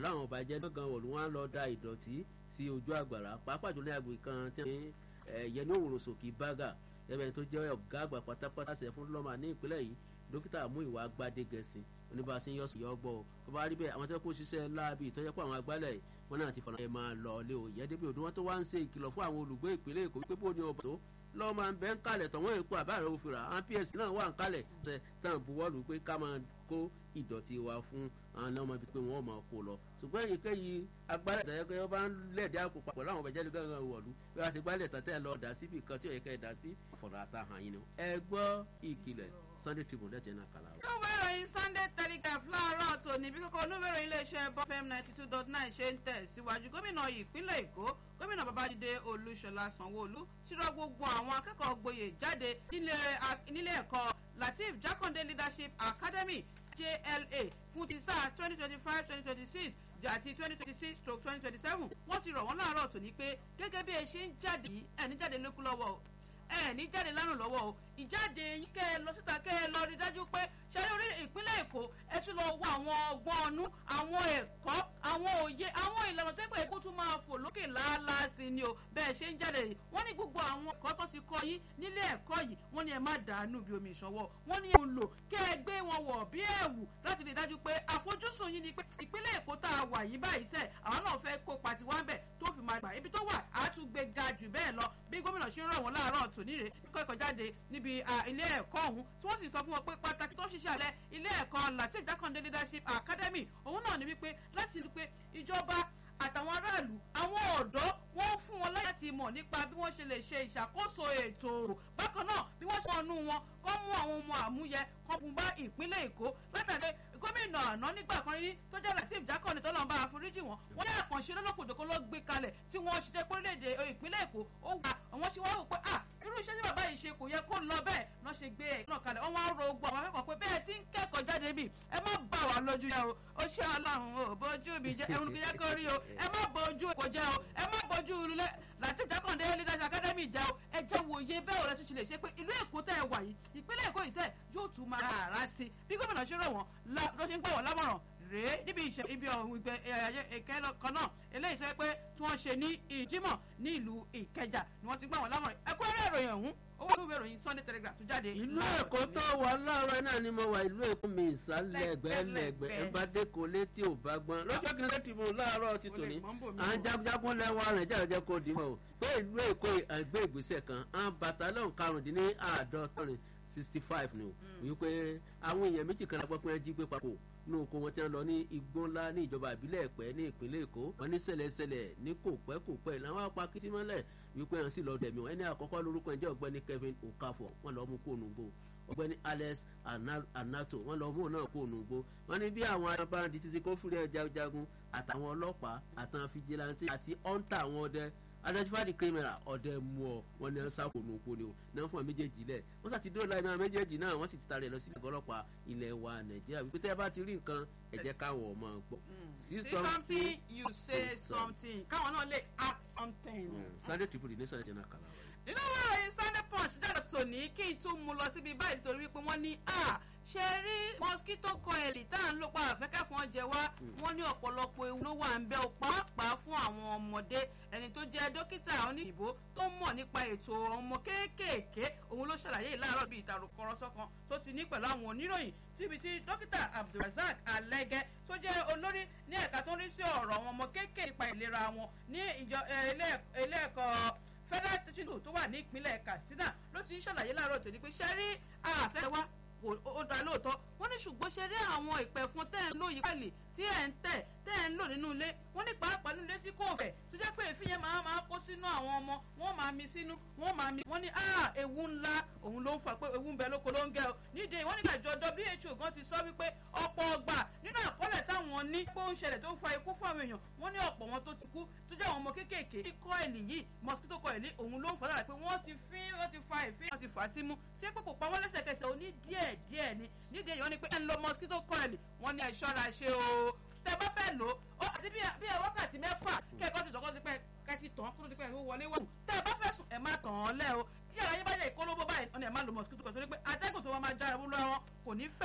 pẹ̀lú àwọn ọba jẹ́ lọ́gàn wọ̀lú wọn lọ da ìdọ̀tí sí ojú àgbàrá pàápàá jùlọ àgbè kan tí wọ́n yẹ ní òwòrò sòkè bága ẹbẹ̀ tó jẹ́ ọ̀gá àgbà pátápátá sẹ̀ fún lọ́mà ní ìpínlẹ̀ yìí dókítà mú ìwà gbadé gẹ̀ẹ́sì oníbàásí yọ sí yọgbọ́ o tó bá rí bẹ́ẹ̀ àwọn tó kó ṣiṣẹ́ láabi ìtọ́jẹ́ pé àwọn agbálẹ̀ wọn náà ti fọ̀nà ẹ̀ máa lọ ilé o ìyẹ́dẹ́bí òdu wọn tó wá ń ṣe ìkìlọ̀ fún àwọn olùgbé ìpínlẹ̀ èkó wípé bó ni ọba tó lọ́wọ́ máa ń bẹ́ ń kalẹ̀ tọ̀wọ́n èkó àbáàrẹ̀ òfìrà àwọn ps náà wà ń kalẹ̀ ṣe tán buwọ́lù pé ká máa kó ìdọ̀tí wa fún àwọn náà máa fi pé wọ́n máa kó lọ ṣùgbọ́n èyíkéyìí agbálẹ̀ tẹ̀yẹ́ pé wọ́n bá ń lẹ̀dí àpò papọ̀ láwọn ọ̀bẹ jẹ́lẹ̀ gángan wọ̀lú bí wọ́n ṣe gbálẹ̀ tán tẹ́ lọ dà síbi kan tí òye dà sí ọ̀fọ̀dà àtàhàn yìí ni ẹ gbọ́ ìkìlẹ̀ sunday tribune lẹ́tẹ̀ náà kàlà. lóòwé ìròyìn sunday telegraph láàárọ̀ tòní bí kókó onúwèrè iléeṣẹ́ bọ́fẹ́m ninety two dot nine ṣe ń tẹ̀ síwájú gómìnà ìpínlẹ̀ èkó gómìnà babájídé olúṣọlá sanwóolu ti rọ gbogbo àwọn akẹ́kọ̀ọ́ gboyè jáde nílé ẹ̀kọ́ latif jákàndé leadership academy jla fún ti sáà twenty twenty five twenty twenty six àti twenty twenty six stroke twenty twenty seven wọ́n ti rọ̀ wọ́n láàárọ̀ tòní pé gẹ́gẹ́ bí ẹ ṣe ń jáde yìí ẹ̀ ní jáde lókù lọ́wọ́ ẹ ní jáde lánàá lọ́wọ́ o ìjáde yín kẹ́ ẹ lọ síta kẹ́ ẹ lọ rí dájú pé ṣẹlẹ̀ orí ìpínlẹ̀ èkó ẹ tún lọ wọ àwọn ọgbọ́n ọnú àwọn ẹ̀kọ́ àwọn òye àwọn ìlànà tó pé kó tún máa fò lókè láàlàá sí ni o bẹ́ẹ̀ ṣe ń jáde yìí wọ́n ní gbogbo àwọn ẹ̀kọ́ tó ti kọ́ yín nílé ẹ̀kọ́ yìí wọ́n ní ẹ má dànù bí omi ìṣanwọ́ wọ́n ní ẹ lò kẹ́ ẹ gbé wọn wọ̀ bí ẹ̀wù láti rí dájú pé àfojúsùn yín ni pé ìpínlẹ̀ èkó tá a wà yìí báyìí sẹ́ àwọn náà fẹ́ kópa tiwa ń bẹ̀ tó fi máa gbà ibi tó wà á tún gbé ga jù bẹ́ẹ̀ lọ bí gómìnà ṣe ń rọ̀ wọ́n láàárọ̀ tòní rè kọ́ ẹ̀kọ́ jáde níbi ilé ẹ̀kọ́ ọ̀hún tí wọ́n sì sọ fún wọn pé pàtàkì tó ń ṣiṣẹ́ alẹ́ ilé ẹ̀kọ́ latif jákàndé leadership academy òun náà ní wípé láti rí pé ìjọba àtàwọn aráàlú àwọn ọ̀dọ́ wọ́n fún wọn láyà ti mọ̀ nípa bí wọ́n ṣe lè ṣe ìṣàkóso ètò bákan náà bí wọ́n ṣe ọ̀nù wọn kọ́ mú àwọn ọmọ àmúyẹ kọ́ bùn bá ìpínlẹ̀ èkó látàrí gómìnà àná nígbà kan rí tó jẹ́ latif jákàndé tó lọ́nba àforíjì wọn wọ́n ní àkànṣe lọ́lọ́kòjòkó ló gbé kalẹ̀ tí wọ́n ṣiṣẹ́ pólílẹ̀-èdè ìpínlẹ̀ èkó ó wà àwọn ṣe wá wò pé ah irú iṣẹ́ tí bàbá yìí ṣe kò yẹ kó lọ bẹ́ẹ̀ lọ́ ṣe gbé ẹ̀ náà kalẹ̀ wọ́n wá ń ro ogun àwọn akẹ́kọ̀ọ́ pé bẹ́ẹ̀ tí ń kẹ́kọ̀ọ́ jáde bì ẹ má bà wá lójú jẹ́ o ó ṣe ọlọ́run o bójú mi jẹ́ ẹ̀rù kìí jẹ́ kó rí o ẹ má bójú kò jẹ́ o ẹ má bójú ilé latif jákàndé leaders academy jẹ́ o ẹ jẹ́ wòye bẹ́ẹ̀ ọ̀rẹ́ tuntun lè ṣe pé ìlú èkó tẹ́ ẹ wà yìí ìpínlẹ̀ èkó yìí sẹ́ yóò tún máa rà sí bí gómìnà ṣe rọ̀ wọ́n ló ṣe ń gbà wọ́n lámọ̀ràn rèé níbi ìṣe ibi ọ̀hún ìgbẹ́ ẹ̀kẹ́ kan náà eléyìí sọ pé tí wọ́n ṣe ní ìjímọ̀ ní ìlú ìkẹjà ni wọ́n ti gbà wọ́n lámọ̀ràn ẹ̀kúnrẹ́rẹ́ ìròyìn ọ̀hún owó ìlú ìròyìn sunday telegraph tó jáde. ìlú èkó tó wà láàárọ̀ náà ni mo wà ìlú èkó mi ìsàlẹ̀ ẹgbẹ̀lẹ̀gbẹ̀ ẹ bá dé kó létí ò bá gbọ́n lọ́jọ́ kí n ṣe tìbò láàárọ̀ ti tòní à ń jagunjagun lẹ́wọ̀ rẹ̀ jẹ́rẹ̀jẹ́ kó dì mọ́ o pé ìlú èkó àgbé ìgbésẹ̀ kan à ń bàtàlọ́n karùndínláàádọ́rin sixty five ni o wípé àwọn èèyàn méjì kan lápapọ̀ ẹ jí gbé papọ̀ ní oko wọn tí wọn lọ ní igbó ńlá ní ìjọba ìbílẹ̀ ẹ̀pẹ́ ní ìpínlẹ̀ èkó wọn ní ṣẹlẹ̀ṣẹlẹ̀ ní kò pẹ́ kò pẹ́ làwọn apá kìtì mọ́lẹ̀ wípé wọn sì lọ dẹ̀mí wọn ẹni àkọ́kọ́ lórúkọ ẹ̀jẹ̀ ọ̀gbẹ́ni kevin okafor wọn lọ mú kóònù gbó ọ̀gbẹ́ni alex anato wọn lọ mú òun náà kóònù gbó wọn ní bí àwọn abáǹdì títí kó fúrẹ́ jagun àtàwọn ọlọ́pàá àtàwọn fìjìláńtì àti ọ̀ǹtà àwọn ọdẹ identify the criminal ọdẹ mú ọ wọn ní ẹnsá kò nù kó ni o náà fún ọ méjèèjì lẹ wọn sà ti dúró láì náà méjèèjì náà wọn sì ti tarẹ lọ sí ìgbà ọlọpàá ilẹ̀ wa nàìjíríà wípé tẹ́ ẹ bá ti rí nǹkan ẹ jẹ́ káwọn ọmọ gbọ́. see something you say something káwọn náà lè act something. sunday tribune ní sunday channel kàlà. nínú wọn ròyìn sunday punch dáadáa tòní kí n tún mú lọ síbi báyìí nítorí wípé wọ́n ní a ṣe rí mosquito coil tá à ń lò pa àfẹ́kẹ́ fún ọjẹ́ wa wọ́n ní ọ̀pọ̀lọpọ̀ ewu ló wà ń bẹ́ ọ pàápàá fún àwọn ọmọdé ẹni tó jẹ́ dókítà oníyìnbó tó mọ̀ nípa ètò ọmọ kéékèèké òun ló ṣàlàyé ìlàrọ̀ bíi ìtàrùkọ̀rọ̀sọ kan tó ti ní pẹ̀lú àwọn oníròyìn síbi tí dókítà abdulrasaq alẹ́gẹ́ tó jẹ́ olórí ní ẹ̀ka tó ń rí sí ọ̀rọ̀ àwọn ọmọ kéékèèké nípa ìlera wọn ní ìjọ ilé ẹ̀kọ́ federal teaching school tó wà ní ìpínlẹ̀ katsina ló ti ń ṣàlàyé láàárọ̀ tòní pé ṣẹ́rí àfẹ́ wa ó dá lóòótọ́ wọ́n ní ṣùgbọ́n ṣe rí àwọn ìpẹ̀fún tẹ́ ẹ̀ ń lò yìí pẹ̀lì tí ẹ̀ ń tẹ̀ tẹ́ ẹ̀ ń lò nínú ilé wọ́n ní pàápàá nínú ilé tí kò fẹ̀ tó jẹ́ pé èéfín yẹn máa máa kó sínú àwọn ọmọ wọ́n máa mi sínú wọ́n máa mi wọ́n ní ah ewu ńlá òun ló ń fà pé ewu ń bẹ lóko ló ń gẹ o nídìí wọ́n ní àjọ who gan ti sọ wípé ọ̀pọ̀ ọgbà nínú àkọọ́lẹ̀ táwọn ní pé ó ń ṣẹlẹ̀ tó ń fa ikú fún àwọn èèyàn wọ́n ní ọ̀pọ̀ wọn tó ti kú tó jẹ́ àwọn ọmọ kéékèèké ní kọ́ẹ̀lì yìí mosquito kọ́ẹ̀lì òun ló ń fà lára pé wọ́n ti fín wọ́n ti fa ìfín wọ́n ti fà á símú tí pé kò pa wọ́n lẹ́sẹ̀kẹsẹ̀ ó ní díẹ̀ díẹ̀ ni nídìí èèyàn ni pé ẹ̀ ń lo mosquito kọ́ẹ̀lì wọ́n ní ẹ̀ ṣọ́ra ṣe o tẹ bá fẹ́ lò ó àti bí ẹ wákàtí mẹ́fà kẹ́kọ̀ọ́ ti tọ́kọ́ sí pé kẹ́kì tán kó tó ti pẹ́ ìwé wọlé wọ̀ tẹ bá fẹ́ sùn ẹ̀ má tàn án lẹ́ o tí ara yín bá jẹ́ ìkólóbó báyìí ọ̀nà ẹ̀ má lo mosquito kan torí pé atẹ́gùn tó wọ́n máa jára wúlọ́ wọn kò ní fẹ́.